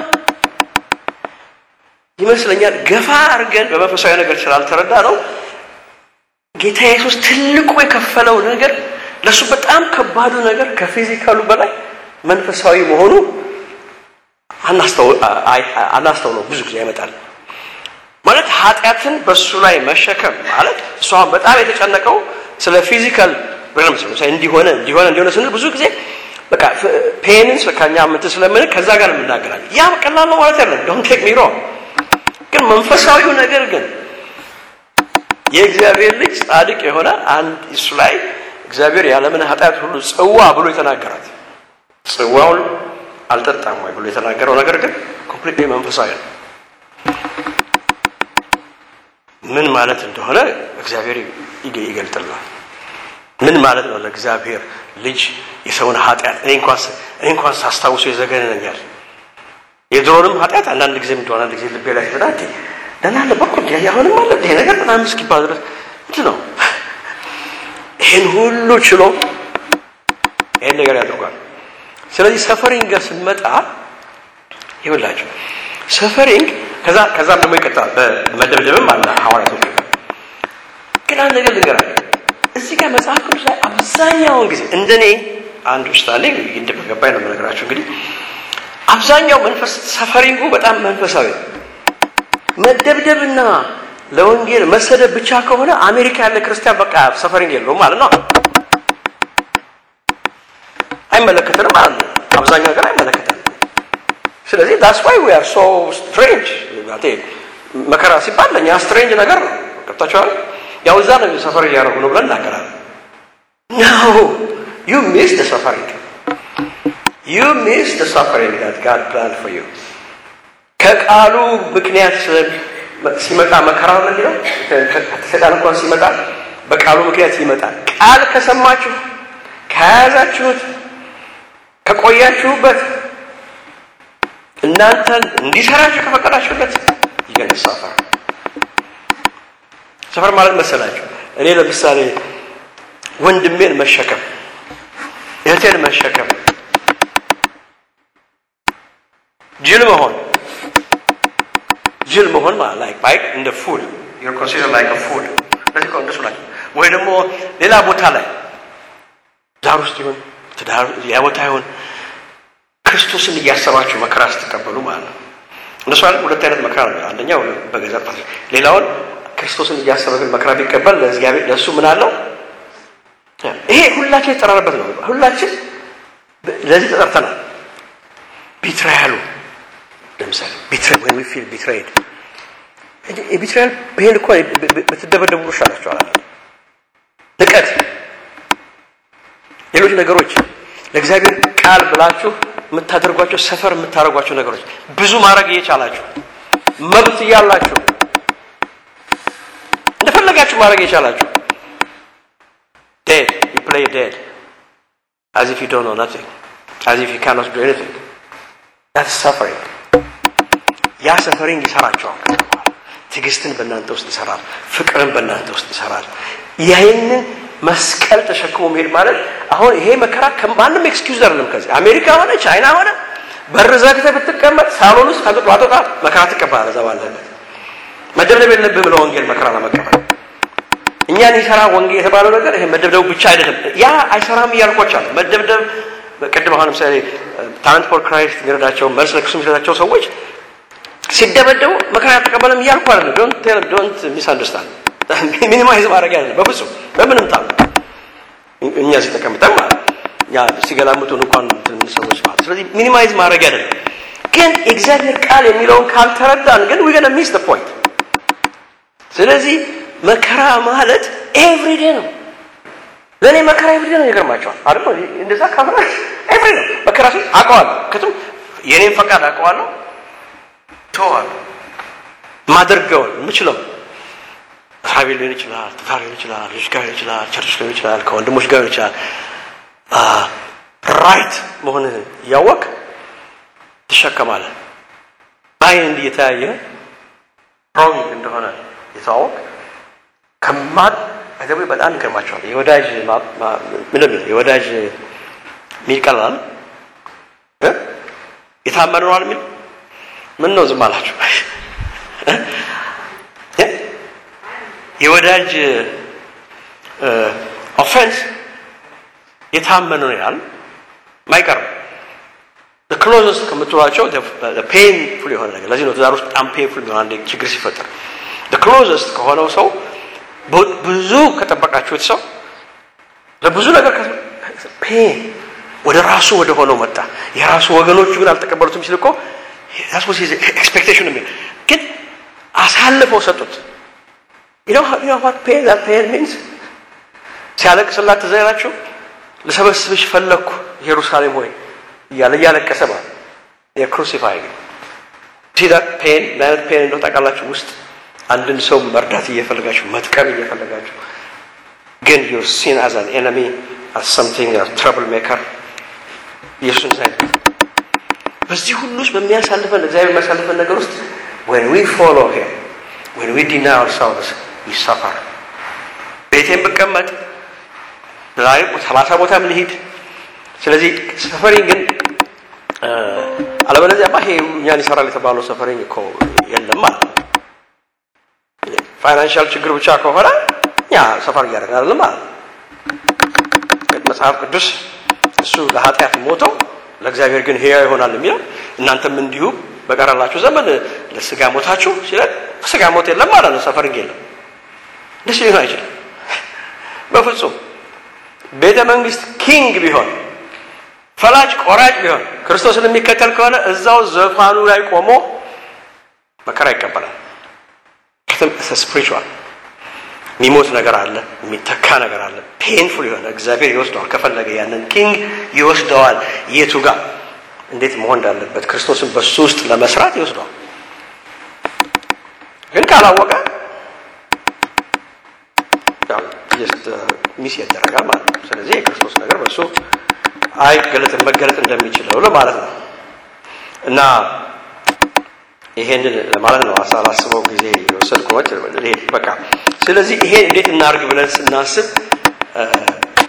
ይመስለኛል ገፋ አድርገን በመንፈሳዊ ነገር ስላልተረዳ ነው ጌታ ኢየሱስ ትልቁ የከፈለው ነገር ለእሱ በጣም ከባዱ ነገር ከፊዚካሉ በላይ መንፈሳዊ መሆኑ አናስተውለው ብዙ ጊዜ ያመጣል ማለት ኃጢአትን በእሱ ላይ መሸከም ማለት እሱ አሁን በጣም የተጨነቀው ስለ ፊዚካል እንዲሆነ እንዲሆነ እንዲሆነ ስንል ብዙ ጊዜ በቃ ፔንስ ከኛ ምት ስለምን ከዛ ጋር የምናገራል ያ ቀላል ነው ማለት ያለን ዶንት ቴክ ሚ ሮንግ ግን መንፈሳዊው ነገር ግን የእግዚአብሔር ልጅ ጻድቅ የሆነ አንድ እሱ ላይ እግዚአብሔር ያለምን ኃጢአት ሁሉ ጽዋ ብሎ የተናገራት ጽዋውን አልጠጣም ወይ ብሎ የተናገረው ነገር ግን ኮምፕሊትሊ መንፈሳዊ ነው ምን ማለት እንደሆነ እግዚአብሔር ይገልጥልናል ምን ማለት ነው ለእግዚአብሔር ልጅ የሰውን ኃጢአት እኔ እንኳን ሳስታውሱ የዘገነኛል የድሮንም ኃጢአት አንዳንድ ጊዜ እንደሆነ አንድ ጊዜ ልቤ ላይ ሲመጣ ደህና አለ በኩል አሁንም አለ ይሄ ነገር በጣም እስኪባል ድረስ ምንድን ነው ይህን ሁሉ ችሎ ይህን ነገር ያደርጓል ስለዚህ ሰፈሪንግ ጋር ስንመጣ ይኸውላችሁ ሰፈሪንግ ከዛ ከዛም ደግሞ ይቀጥላል በመደብደብም አለ ሐዋርያቶች ግን አንድ ነገር ልንገራል እዚህ ጋር መጽሐፍ ቅዱስ ላይ አብዛኛውን ጊዜ እንደኔ አንድ ውስጣሌ እንደበገባኝ ነው የምነግራችሁ እንግዲህ አብዛኛው መንፈስ ሰፈሪንጉ በጣም መንፈሳዊ ነው መደብደብና ለወንጌል መሰደብ ብቻ ከሆነ አሜሪካ ያለ ክርስቲያን በቃ ሰፈሪንግ የለውም ማለት ነው አይመለከተንም ማለት ነው አብዛኛው ነገር አይመለከተንም ስለዚህ ዳስ ዋይ ዊ አር ሶ ስትሬንጅ መከራ ሲባል ለእኛ ስትሬንጅ ነገር ነው ገብታችኋል ያው እዛ ነው ሰፈር እያደረጉ ነው ብለን እናገራለን ነው ዩ ሚስ ደ ሰፈሪንግ ዩ ሚስ ደ ሰፈሪንግ ዳት ጋድ ፕላን ፎር ዩ ከቃሉ ምክንያት ሲመጣ መከራ ነው የሚለው ሰይጣን እንኳን ሲመጣ በቃሉ ምክንያት ይመጣል ቃል ከሰማችሁ ከያዛችሁት ከቆያችሁበት እናንተን እንዲሰራችሁ ከፈቀዳችሁበት ይገን ሰፈር ሰፈር ማለት መሰላችሁ እኔ ለምሳሌ ወንድሜን መሸከም፣ እህቴን መሸከም፣ ጅል መሆን ጅል መሆን ማለት ላይክ ላይክ እንደ ፉል ዩር ኮንሲደር ላይክ ፉል ለዚህ እንደሱ ናቸው። ወይ ደግሞ ሌላ ቦታ ላይ ዳር ውስጥ ይሁን ትዳር ያ ቦታ ይሁን ክርስቶስን እያሰባችሁ መከራ ስትቀበሉ ማለት ነው። እነሱ አለ ሁለት አይነት መከራ ነው። አንደኛው በገዛ ፓስ ሌላውን ክርስቶስን እያሰበ ግን መከራ ቢቀበል ለእግዚአብሔር ለእሱ ምን አለው? ይሄ ሁላችን የተጠራረበት ነው። ሁላችን ለዚህ ተጠርተናል። ቢትራያሉ ለምሳሌ ቢትራይ ወይ ዊ ፊል ቢትራይድ የቢትራያል ይሄን እኮ ብትደበደቡ ይሻላችኋል። ንቀት፣ ሌሎች ነገሮች ለእግዚአብሔር ቃል ብላችሁ የምታደርጓቸው ሰፈር የምታደርጓቸው ነገሮች ብዙ ማድረግ እየቻላችሁ መብት እያላችሁ እንደፈለጋችሁ ማድረግ እየቻላችሁ ዴድ ዩ ፕሌይ ዴድ as if you don't know nothing as if you cannot do anything that's suffering ያ ሰፈሪንግ ይሰራቸዋል። ትዕግስትን በእናንተ ውስጥ ይሰራል። ፍቅርን በእናንተ ውስጥ ይሰራል። ይህንን መስቀል ተሸክሞ መሄድ ማለት አሁን ይሄ መከራ ከማንም ኤክስኪውዝ አይደለም። ከዚህ አሜሪካ ሆነ ቻይና ሆነ በር ዘግተህ ብትቀመጥ ሳሎን ውስጥ ከጥቋ ጥቋ መከራ ትቀበላለህ። እዛ ባለህበት መደብደብ የለብህም ለወንጌል መከራ ለመቀበል። እኛን ይሰራ ወንጌል የተባለው ነገር ይሄ መደብደቡ ብቻ አይደለም። ያ አይሰራም እያልኳቸዋለሁ። መደብደብ ቅድም አሁን ለምሳሌ ታለንት ፎር ክራይስት የሚረዳቸው መልስ ለክሱ የሚሰጣቸው ሰዎች ሲደበደቡ መከራ ተቀበለም እያልኩ አይደለም። ዶንት ቴል ዶንት ሚስ አንደርስታንድ ሚኒማይዝ ማድረግ አይደለም በፍጹም በምንም ታም እኛ እዚህ ተቀምጠን ማለት ያ ሲገላምጡን እንኳን ትንሽ ሰዎች ማለት ስለዚህ ሚኒማይዝ ማድረግ አይደለም። ግን እግዚአብሔር ቃል የሚለውን ካልተረዳን ግን ዊ ገና ሚስ ዘ ፖይንት። ስለዚህ መከራ ማለት ኤቭሪዴ ነው። ለእኔ መከራ ኤቭሪዴ ነው። ይገርማቸዋል አይደል? እንደዛ ካፍራ ኤቭሪ ነው መከራ ሲል አውቀዋለሁ። ከቱም የኔን ፈቃድ አውቀዋለሁ ተዋለሁ ማደርገውን የምችለው መስሪያ ቤት ሊሆን ይችላል፣ ትዳር ሊሆን ይችላል፣ ልጅ ጋር ሊሆን ይችላል፣ ቸርች ሊሆን ይችላል፣ ከወንድሞች ጋር ሊሆን ይችላል። ራይት መሆንህ እያወቅ ትሸከማለህ። በአይን እንዲህ የተያየ ሮንግ እንደሆነ የተዋወቅ ከማት አገቢ በጣም ይገርማቸዋል። የወዳጅ ምንም የወዳጅ ሚል ቀላል የታመነ ነዋል የሚል ምን ነው ዝም አላችሁ? የወዳጅ ኦፌንስ የታመነ ነው ያል ማይቀርም ክሎዘስት ከምትሏቸው ፔንፉል የሆነ ነገር ለዚህ ነው ትዳር ውስጥ በጣም ፔንፉል የሚሆን አንድ ችግር ሲፈጠር ክሎዘስት ከሆነው ሰው ብዙ ከጠበቃችሁት ሰው ለብዙ ነገር ፔን ወደ ራሱ ወደ ሆነው መጣ። የራሱ ወገኖቹ ግን አልተቀበሉትም ሲል እኮ ኤክስፔክቴሽን የሚል ግን አሳልፈው ሰጡት። ፔን ፔን ሚንስ ሲያለቅስላት ትዝ ይላችሁ ልሰበስብሽ ፈለግኩ ኢየሩሳሌም ሆይ እያለ እያለቀሰ ማለት የክሩሲፋይ ሲዳ ፔን ለአይነት ፔን እንደው ታውቃላችሁ ውስጥ አንድን ሰው መርዳት እየፈለጋችሁ መጥቀም እየፈለጋችሁ ግን ዩር ሲን አዝ አን ኤነሚ አዝ ሰምቲንግ ትረብል ሜከር ኢየሱስን ሳይ በዚህ ሁሉ ውስጥ በሚያሳልፈን እግዚአብሔር የሚያሳልፈን ነገር ውስጥ when we follow him when we deny ourselves we suffer ቤቴን ብቀመጥ ዛሬ ሰላሳ ቦታም ልሂድ ስለዚህ ሰፈሪንግ ግን አለበለዚያማ ይሄ እኛን ይሰራል የተባለው ሰፈሪንግ እኮ የለም ማለት ነው ፋይናንሻል ችግር ብቻ ከሆነ እኛ ሰፈር እያደረግን አይደለም ማለት ነው መጽሐፍ ቅዱስ እሱ ለኃጢአት ሞቶ ለእግዚአብሔር ግን ህያው ይሆናል የሚለው እናንተም እንዲሁ በቀረላችሁ ዘመን ለስጋ ሞታችሁ ሲለን ስጋ ሞት የለም ማለት ነው ሰፈሪንግ የለም ደስ ሊሆን አይችልም በፍጹም ቤተ መንግስት ኪንግ ቢሆን ፈላጭ ቆራጭ ቢሆን ክርስቶስን የሚከተል ከሆነ እዛው ዘፋኑ ላይ ቆሞ መከራ ይቀበላል ስፒሪቹዋል የሚሞት ነገር አለ የሚተካ ነገር አለ ፔንፉል የሆነ እግዚአብሔር ይወስደዋል ከፈለገ ያንን ኪንግ ይወስደዋል የቱ ጋር እንዴት መሆን እንዳለበት ክርስቶስን በሱ ውስጥ ለመስራት ይወስደዋል ግን ካላወቀ ሚስ ያደረጋል ማለት ነው ስለዚህ የክርስቶስ ነገር በሱ አይገለጥም መገለጥ እንደሚችለው ለማለት ነው እና ይሄንን ለማለት ነው ሳላስበው ጊዜ የወሰድኩት በቃ ስለዚህ ይሄ እንዴት እናርግ ብለን ስናስብ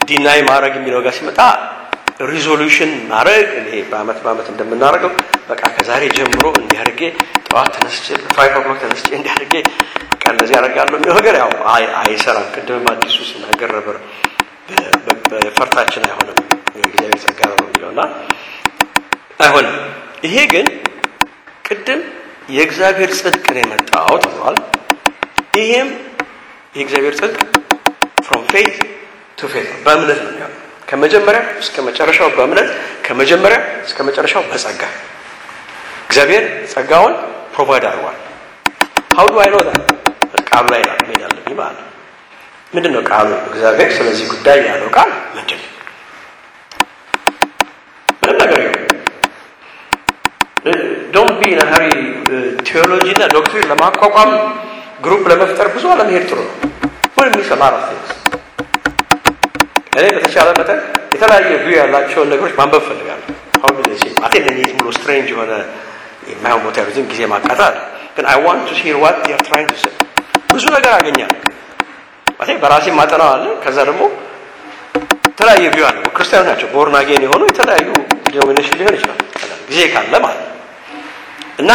ዲናይ ማድረግ የሚለው ጋር ሲመጣ ሪዞሉሽን ማድረግ እኔ በአመት በአመት እንደምናደርገው በቃ ከዛሬ ጀምሮ እንዲያደርጌ ጠዋት ተነስቼ ፋይቭ ኦክሎክ ተነስቼ እንዲያደርጌ በቃ እንደዚህ ያደርጋለሁ የሚለው ነገር ያው አይሰራም። ቅድምም አዲሱ ሲናገር ነበር በፈርታችን አይሆንም የእግዚአብሔር ጸጋ ነው የሚለው እና አይሆንም። ይሄ ግን ቅድም የእግዚአብሔር ጽድቅ ነው የመጣው ተብሏል። ይሄም የእግዚአብሔር ጽድቅ ፍሮም ፌት ቱ ፌት ነው፣ በእምነት ነው የሚሆነው ከመጀመሪያ እስከ መጨረሻው በእምነት ከመጀመሪያ እስከ መጨረሻው በጸጋ እግዚአብሔር ጸጋውን ፕሮቫይድ አድርጓል። ሀው ዱ አይ ኖ ቃሉ ላይ መሄድ አለብኝ ማለት ነው። ምንድን ነው ቃሉ? እግዚአብሔር ስለዚህ ጉዳይ ያለው ቃል ምንድን ነው? ምንም ነገር ይሁን ዶንት ቢ ነሀሪ ቴዎሎጂ እና ዶክትሪን ለማቋቋም ግሩፕ ለመፍጠር ብዙ አለመሄድ ጥሩ ነው። ምን የሚሰማራ እኔ በተቻለ መጠን የተለያየ ቪው ያላቸውን ነገሮች ማንበብ ፈልጋለሁ። አሁን ጊዜ ሲ አቴ እነዚህ ብሎ ስትሬንጅ የሆነ የማይሆን ቦታ ያሉትን ጊዜ ማቃጣል ግን አይ ዋንት ቱ ሂር ዋት ዴር ትራይንግ ቱ ሴይ ብዙ ነገር አገኛለሁ። አቴ በራሴ ማጠናው አለ። ከዛ ደግሞ የተለያየ ቪው አለ። ክርስቲያኖች ናቸው ቦርን አጌን የሆኑ የተለያዩ ዲኖሚኔሽን ሊሆን ይችላል ጊዜ ካለ ማለት ነው እና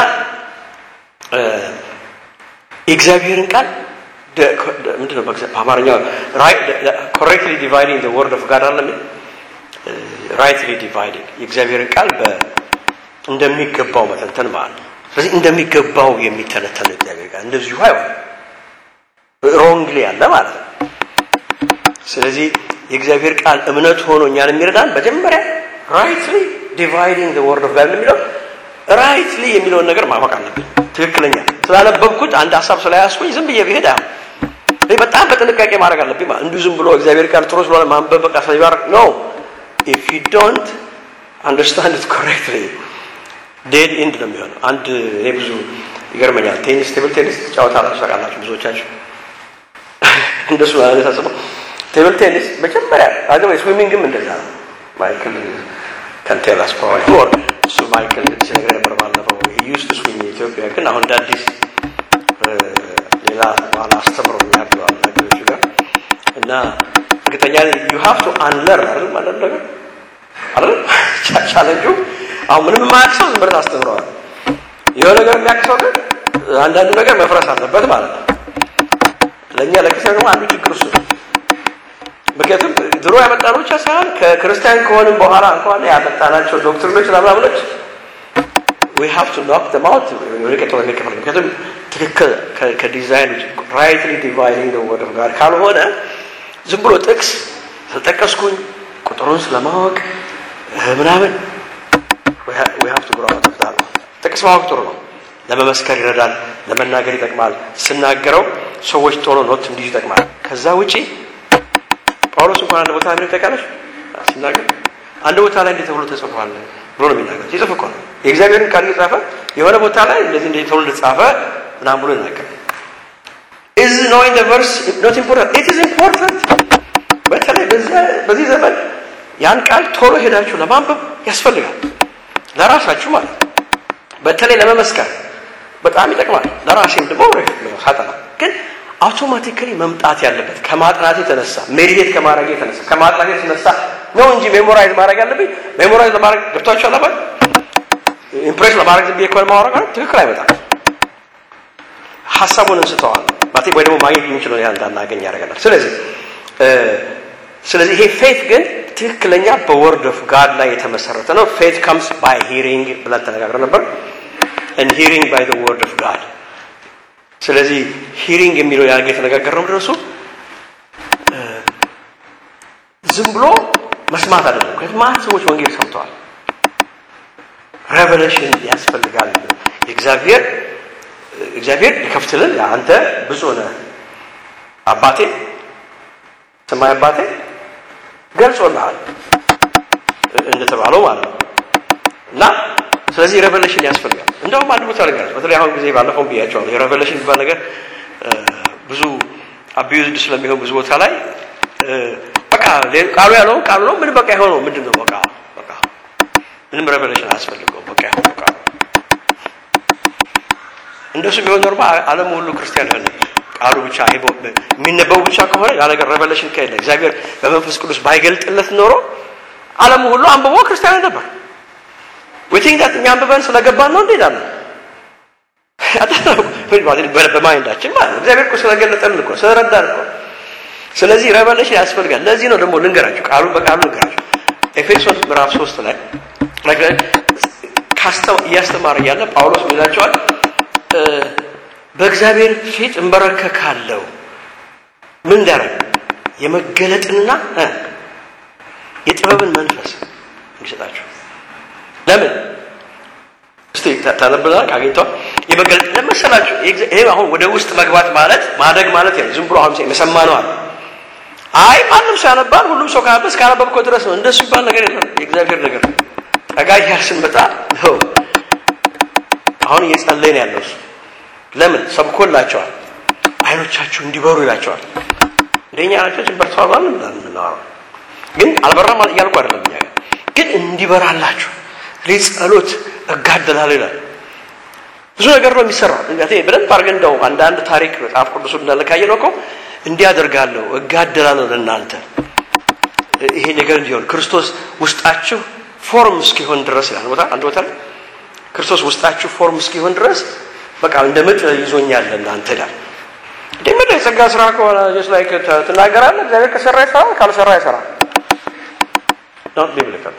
የእግዚአብሔርን ቃል ምንድነው በአማርኛ ኮሬክትሊ ዲቫይዲንግ ወርድ ኦፍ ጋድ አለ ራይትሊ ዲቫይዲንግ የእግዚአብሔርን ቃል እንደሚገባው መተንተን ማለት ነው። ስለዚህ እንደሚገባው የሚተነተን እግዚአብሔር ቃል እንደዚሁ አይሆንም፣ ሮንግሊ ያለ ማለት ነው። ስለዚህ የእግዚአብሔር ቃል እምነት ሆኖ እኛን የሚረዳን መጀመሪያ ራይትሊ ዲቫይዲንግ ወርድ ኦፍ ጋድ የሚለው ራይትሊ የሚለውን ነገር ማወቅ አለብን። ትክክለኛ ስላነበብኩት አንድ ሀሳብ ስለያዝኩኝ ዝም ብዬ ብሄድ አሁን እኔ በጣም በጥንቃቄ ማድረግ አለብኝ። ማለት እንዲሁ ዝም ብሎ እግዚአብሔር ቃል ጥሩ ስለሆነ ማንበብ በቃ ስለሚባርክ ኖ ኢፍ ዩ ዶንት አንደርስታንድ ኢት ኮሬክትሊ ዴድ ኢንድ ነው የሚሆነው። አንድ እኔ ብዙ ይገርመኛል። ቴኒስ ቴብል ቴኒስ ትጫወታላችሁ ታውቃላችሁ ብዙዎቻችሁ እንደሱ አይነት አስበው ቴብል ቴኒስ መጀመሪያ አገባ ስዊሚንግም እንደዛ ነው። ማይክል ከንቴላስ ፕሮባብሊ ሞር እሱ ማይክል ሲነግረኝ ነበር ባለፈው ዩስ ቱ ስዊም ኢትዮጵያ ግን አሁን እንደ አዲስ ሌላ በኋላ አስተምሮኛል ብለዋል ነገሮቹ ጋር እና እርግጠኛ ዩ ሃቭ ቱ አንለር አይደል ማለት ነገር አይደል ቻለንጁ አሁን ምንም የማያውቅ ሰው ዝም ብለህ ታስተምረዋል። የሆነ ነገር የሚያውቅ ሰው ግን አንዳንዱ ነገር መፍረስ አለበት ማለት ነው። ለእኛ ለክርስቲያን ደግሞ አንዱ ችግር እሱ ነው። ምክንያቱም ድሮ ያመጣነው ብቻ ሳይሆን ከክርስቲያን ከሆንም በኋላ እንኳን ያመጣናቸው ዶክትሪኖች ምናምናምኖች ዊ ሃቭ ቱ ኖክ ደም አውት ርቀት ወደ ከፈል ምክንያቱም ትክክል ከዲዛይን ራይትሊ ዲቫይዲንግ ወርድ ኦፍ ጋድ ካልሆነ ዝም ብሎ ጥቅስ ስለጠቀስኩኝ ቁጥሩን ስለማወቅ ምናምን ዊ ሃቭ ቱ ግሮ አውት ኦፍ ዳት ጥቅስ ማወቅ ጥሩ ነው። ለመመስከር ይረዳል፣ ለመናገር ይጠቅማል። ስናገረው ሰዎች ቶሎ ኖት እንዲይዙ ይጠቅማል። ከዛ ውጪ ጳውሎስ እንኳን አንድ ቦታ ምን ተቃለሽ ሲናገር አንድ ቦታ ላይ እንዴት ተብሎ ተጽፏል ብሎ ነው የሚናገር። ሲጽፍ እኮ ነው የእግዚአብሔርን ቃል እየጻፈ የሆነ ቦታ ላይ እንደዚህ እንዴት ተብሎ እንደተጻፈ ምናምን ብሎ ይናገራል። ኢዝ ኖዊንግ ዘ ቨርስ ኖት ኢምፖርታንት ኢት ኢዝ ኢምፖርታንት። በተለይ በዚህ ዘመን ያን ቃል ቶሎ ሄዳችሁ ለማንበብ ያስፈልጋል፣ ለራሳችሁ ማለት ነው። በተለይ ለመመስከር በጣም ይጠቅማል። ለራሴም ደግሞ ሳጠና ግን አውቶማቲካሊ መምጣት ያለበት ከማጥናት የተነሳ ሜዲቴት ከማድረግ የተነሳ ከማጥናት የተነሳ ነው እንጂ ሜሞራይዝ ማድረግ ያለብኝ ሜሞራይዝ ለማድረግ ገብቷቸው አለበት ኢምፕሬስ ለማድረግ ዝም ብዬ ከሆነ ማወራ ትክክል አይመጣም። ሀሳቡን እንስተዋል ማለት ወይ ደግሞ ማግኘት የሚችለው ያህል እንዳናገኝ ያደርገናል። ስለዚህ ስለዚህ ይሄ ፌት ግን ትክክለኛ በወርድ ኦፍ ጋድ ላይ የተመሰረተ ነው። ፌት ከምስ ባይ ሂሪንግ ብለን ተነጋግረን ነበር። and hearing by the word of God ስለዚህ ሂሪንግ የሚለው ያን የተነጋገርነው ምንድን ነው እሱ ዝም ብሎ መስማት አይደለም። ምክንያቱም ማት ሰዎች ወንጌል ሰምተዋል። ሬቨሌሽን ያስፈልጋል። የእግዚአብሔር እግዚአብሔር ሊከፍትልን አንተ ብፁዕ ነህ አባቴ ሰማይ አባቴ ገልጾልሃል እንደተባለው ማለት ነው እና ስለዚህ ሬቨሌሽን ያስፈልጋል። እንደውም አንድ ቦታ ነገር በተለይ አሁን ጊዜ ባለፈው ብያቸዋለሁ። የሬቨሌሽን የሚባል ነገር ብዙ አቢዩዝድ ስለሚሆን ብዙ ቦታ ላይ በቃ ቃሉ ያለውን ቃሉ ነው። ምን በቃ የሆነው ምንድን ነው? በቃ በቃ ምንም ሬቨሌሽን አያስፈልገውም። በቃ የሆነው ቃሉ እንደሱ ቢሆን ኖርማ ዓለም ሁሉ ክርስቲያን ይሆን ነበር። ቃሉ ብቻ የሚነበቡ ብቻ ከሆነ ያ ነገር ሬቨሌሽን ከሌለ እግዚአብሔር በመንፈስ ቅዱስ ባይገልጥለት ኖሮ ዓለሙ ሁሉ አንብቦ ክርስቲያን ነበር። ዊቲንግ ዳት እኛ አንብበን ስለገባን ነው እንሄዳለን። በማይንዳችን ማለት ነው። እግዚአብሔር እኮ ስለገለጠልን እኮ ስለረዳን እኮ። ስለዚህ ሬቨሌሽን ያስፈልጋል። ለዚህ ነው ደግሞ ልንገራችሁ፣ ቃሉ በቃሉ ልንገራችሁ። ኤፌሶን ምዕራፍ ሶስት ላይ እያስተማረ እያለ ጳውሎስ ይላቸዋል በእግዚአብሔር ፊት እንበረከካለሁ። ምን እንዳረግ የመገለጥንና የጥበብን መንፈስ እንዲሰጣችሁ። ለምን እስቲ ታነብላል አግኝተዋል። የመገለጥ ለመሰላችሁ ይሄ አሁን ወደ ውስጥ መግባት ማለት ማደግ ማለት ነው። ዝም ብሎ አሁን የሰማ ነው አለ። አይ ማንም ሰው ያነባል። ሁሉም ሰው ካነበ እስካነበብከው ድረስ ነው። እንደሱ ይባል ነገር የለም። የእግዚአብሔር ነገር ጠጋ እያል ስንመጣ ነው አሁን እየጸለይ ነው ያለው እሱ ለምን ሰብኮላቸዋል። አይኖቻችሁ እንዲበሩ ይላቸዋል። እንደኛ ናቸው በርተዋል ማለት ነው የምናወራው። ግን አልበራም እያልኩ አይደለም። እኛ ግን እንዲበራላችሁ እኔ ጸሎት እጋደላለሁ ይላል። ብዙ ነገር ነው የሚሰራው። በደንብ አድርገን እንደው አንዳንድ ታሪክ መጽሐፍ ቅዱሱ እንዳለ ካየነው እኮ እንዲያደርጋለሁ እጋደላለሁ ለእናንተ ይሄ ነገር እንዲሆን ክርስቶስ ውስጣችሁ ፎርም እስኪሆን ድረስ ይላል ቦታ አንድ ቦታ ላይ ክርስቶስ ውስጣችሁ ፎርም እስኪሆን ድረስ በቃ እንደ ምጥ ይዞኛል እናንተ ይላል። እንደምን የጸጋ ስራ ከሆነ ጀስት ላይክ ትናገራለህ። እግዚአብሔር ከሰራ ይሰራል፣ ካልሰራ አይሰራም። ዶንት ቢብሊካል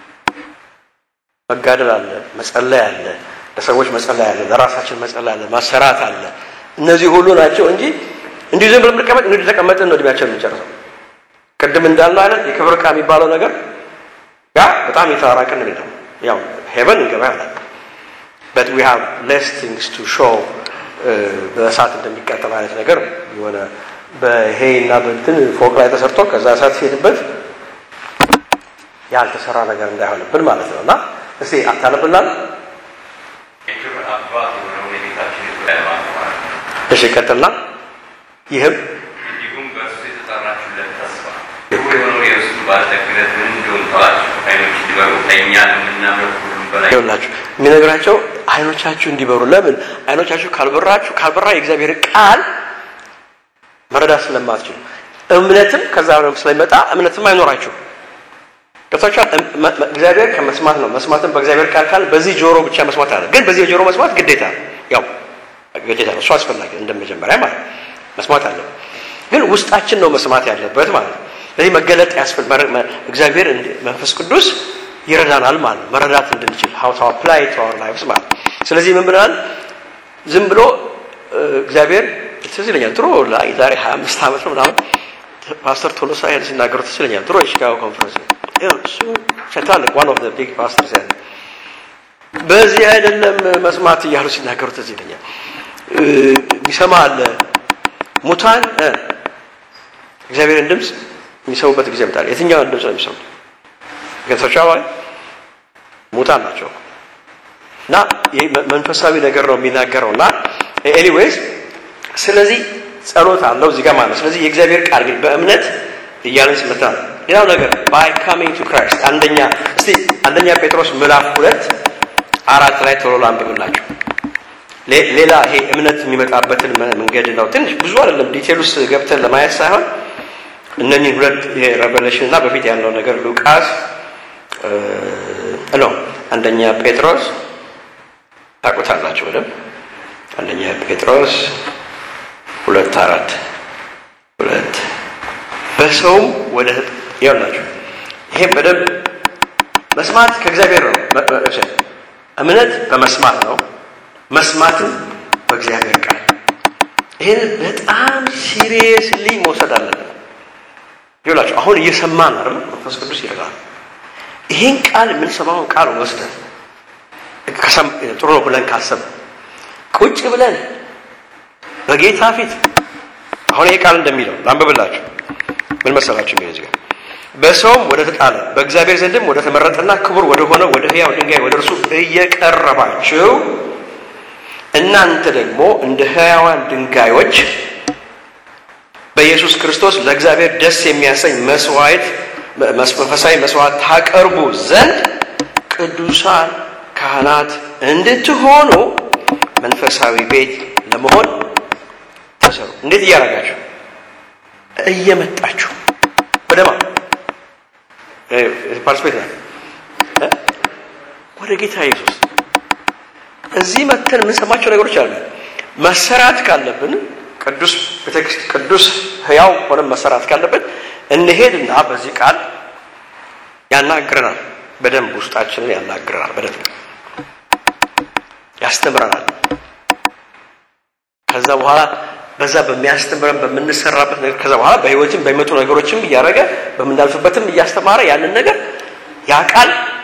መጋደል አለ፣ መጸለይ አለ፣ ለሰዎች መጸለይ አለ፣ ለራሳችን መጸለይ አለ፣ ማሰራት አለ። እነዚህ ሁሉ ናቸው እንጂ እንዲህ ዝም ብለን ብንቀመጥ እንዲህ ተቀመጥን ነው እድሜያችን የምንጨርሰው። ቅድም እንዳልነው አይነት የክብር ዕቃ የሚባለው ነገር ያ በጣም የተራራቅን ነው። ያው ሄቨን እንገባ ያላል but we have less things to show በእሳት እንደሚቃጠል አይነት ነገር የሆነ በሄ እና በእንትን ፎቅ ላይ ተሰርቶ ከዛ እሳት ሲሄድበት ያልተሰራ ነገር እንዳይሆንብን ማለት ነው እና እስቲ አታነብላል እሺ ቀጥልና ይህም እንዲሁም በእርሱ የተጠራችሁለት ተስፋ ክቡር የሆነው የእርሱ ባለጠግነት ምን እንደሆነ ተዋችሁ ዓይኖች እንዲበሩ ከእኛ ለምናምነው ሁሉም በላይ ይኸውላችሁ የሚነግራቸው አይኖቻችሁ እንዲበሩ ለምን አይኖቻችሁ ካልበራችሁ ካልበራ የእግዚአብሔር ቃል መረዳት ስለማትችሉ እምነትም ከዛ ስለሚመጣ እምነትም አይኖራችሁ ገብታችኋል እግዚአብሔር ከመስማት ነው መስማትም በእግዚአብሔር ቃል ካል በዚህ ጆሮ ብቻ መስማት አለ ግን በዚህ ጆሮ መስማት ግዴታ ነው ያው ግዴታ ነው እሱ አስፈላጊ እንደመጀመሪያ ማለት መስማት አለ ግን ውስጣችን ነው መስማት ያለበት ማለት ነው ስለዚህ መገለጥ ያስፈል እግዚአብሔር መንፈስ ቅዱስ ይረዳናል ማለት ነው መረዳት እንድንችል how to apply to our lives ማለት ነው ስለዚህ ምን ብለናል ዝም ብሎ እግዚአብሔር ትዝ ይለኛል ድሮ ላይ ዛሬ 25 ዓመት ነው ምናምን ፓስተር ቶሎሳ ያን ሲናገሩ ትዝ ይለኛል ድሮ የሺካጎ ኮንፈረንስ እሱ ትላልቅ ዋን ኦፍ ቢግ ፓስተርስ ያለ በዚህ አይደለም መስማት እያሉ ሲናገሩ ትዝ ይለኛል የሚሰማ አለ ሙታን እግዚአብሔርን ድምፅ የሚሰሙበት ጊዜ ምጣል የትኛውን ድምፅ ነው የሚሰሙት ገብታችኋል ሙታን ናቸው እና ይህ መንፈሳዊ ነገር ነው የሚናገረው እና ኤኒዌይስ ስለዚህ ጸሎት አለው እዚህ ጋር ማለት ስለዚህ የእግዚአብሔር ቃል ግን በእምነት እያለን ስመታ ነው ሌላው ነገር ባይ ካሚንግ ቱ ክራይስት አንደኛ እስቲ አንደኛ ጴጥሮስ ምዕራፍ ሁለት አራት ላይ ቶሎ ላንብብላችሁ ሌላ ይሄ እምነት የሚመጣበትን መንገድ ነው ትንሽ ብዙ አይደለም ዲቴል ውስጥ ገብተን ለማየት ሳይሆን እነኚህ ሁለት ይሄ ሬቨሌሽን እና በፊት ያለው ነገር ሉቃስ ነው አንደኛ ጴጥሮስ ታውቁታላችሁ በደንብ አንደኛ ጴጥሮስ ሁለት አራት ሁለት በሰውም ወደ ያላችሁ ይሄ በደንብ መስማት ከእግዚአብሔር ነው እምነት በመስማት ነው መስማትም በእግዚአብሔር ቃል ይህን በጣም ሲሪየስሊ መውሰድ አለብን ይላችሁ አሁን እየሰማን አይደል መንፈስ ቅዱስ ይረዳል ይህን ቃል የምንሰማውን ቃል ወስደን ጥሩ ነው ብለን ካሰብ ቁጭ ብለን በጌታ ፊት አሁን ይሄ ቃል እንደሚለው ላንብብላችሁ ምን መሰላችሁ የሚለው እዚህ በሰውም ወደ ተጣለ በእግዚአብሔር ዘንድም ወደ ተመረጠና ክቡር ወደ ሆነ ወደ ህያው ድንጋይ ወደ እርሱ እየቀረባችሁ እናንተ ደግሞ እንደ ህያዋን ድንጋዮች በኢየሱስ ክርስቶስ ለእግዚአብሔር ደስ የሚያሰኝ መስዋዕት መንፈሳዊ መስዋዕት ታቀርቡ ዘንድ ቅዱሳን ካህናት እንድትሆኑ መንፈሳዊ ቤት ለመሆን እንደምትሰሩ እንዴት እያደረጋችሁ እየመጣችሁ ወደማ ፓርቲስፔት ነው ወደ ጌታ ኢየሱስ እዚህ መተን የምንሰማቸው ነገሮች አሉ። መሰራት ካለብን ቅዱስ ቤተክርስቲያን ቅዱስ ህያው ሆነ መሰራት ካለብን እንሄድና በዚህ ቃል ያናግረናል። በደንብ ውስጣችንን ያናግረናል። በደንብ ያስተምረናል። ከዛ በኋላ በዛ በሚያስተምረን በምንሰራበት ነገር ከዛ በኋላ በህይወትም በሚመጡ ነገሮችም እያደረገ በምናልፍበትም እያስተማረ ያንን ነገር ያ ቃል